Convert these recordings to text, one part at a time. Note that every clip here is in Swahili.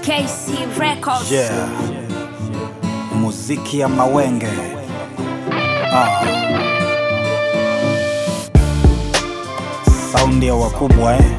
KC Records. Yeah. Muziki ya mawenge ah. Saundi ya wakubwa eh?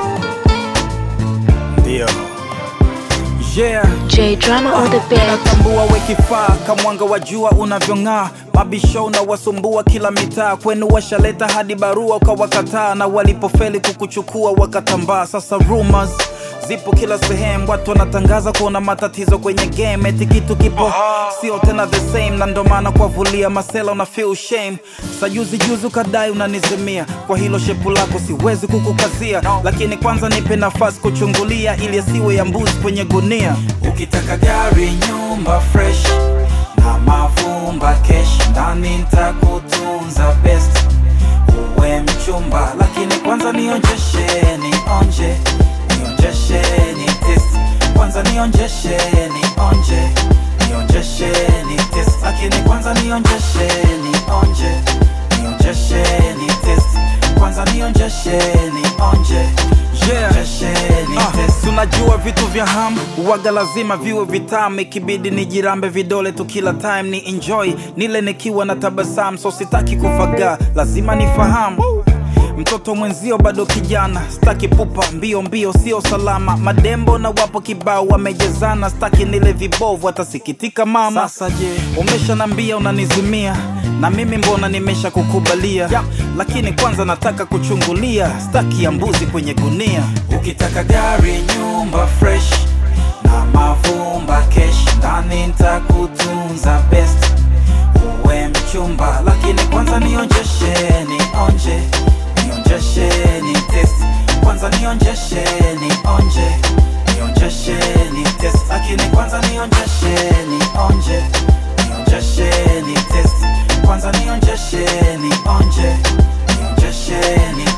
Ndio yeah. J Drama on the beat. Natambua we kifaa kamwanga wa jua unavyong'aa, mabisho na wasumbua kila mitaa, kwenu washaleta hadi barua ukawakataa, na walipofeli kukuchukua wakatambaa. Sasa rumors zipo kila sehemu, watu wanatangaza kuona matatizo kwenye game, eti kitu kipo sio tena the same, na ndo maana kuwavulia masela una feel shame. Sajuzi juzi ukadai unanizimia, kwa hilo shepu lako siwezi kukukazia, lakini kwanza nipe nafasi kuchungulia, ili asiwe ya mbuzi kwenye gunia. Ukitaka gari, nyumba fresh na mavumba kesh, ndani nitakutunza best, uwe mchumba, lakini kwanza nionjeshe, nionje, nionjeshe, ni test, kwanza nionjeshe, nionje, nionjeshe, ni test, lakini kwanza nionjeshe, nionje, nionjeshe, ni test, kwanza nionjeshe, nionje, nionjeshe, ni test. Tunajua vitu vya hamu waga lazima viwe vitamu, ikibidi nijirambe vidole tu kila time ni enjoy, nile nikiwa na tabasamu, so sitaki kufaga, lazima nifahamu mtoto mwenzio bado kijana, staki pupa mbio mbio, sio salama. Madembo na wapo kibao wamejezana, staki nile vibovu, atasikitika mama. Sasa je, umeshanambia unanizimia na mimi mbona nimesha kukubalia lakini kwanza nataka kuchungulia, staki ya mbuzi kwenye gunia. Ukitaka gari, nyumba fresh na mavumba kesh, ndani nitakutunza best, uwe mchumba, lakini kwanza nionjeshe, nionje, nionjeshe, ni test, kwanza nionjeshe, nionje, nionjeshe, ni test, lakini kwanza nionjeshe, nionje, nionjeshe, ni test, kwanza nionjeshe, nionje, nionjeshe, ni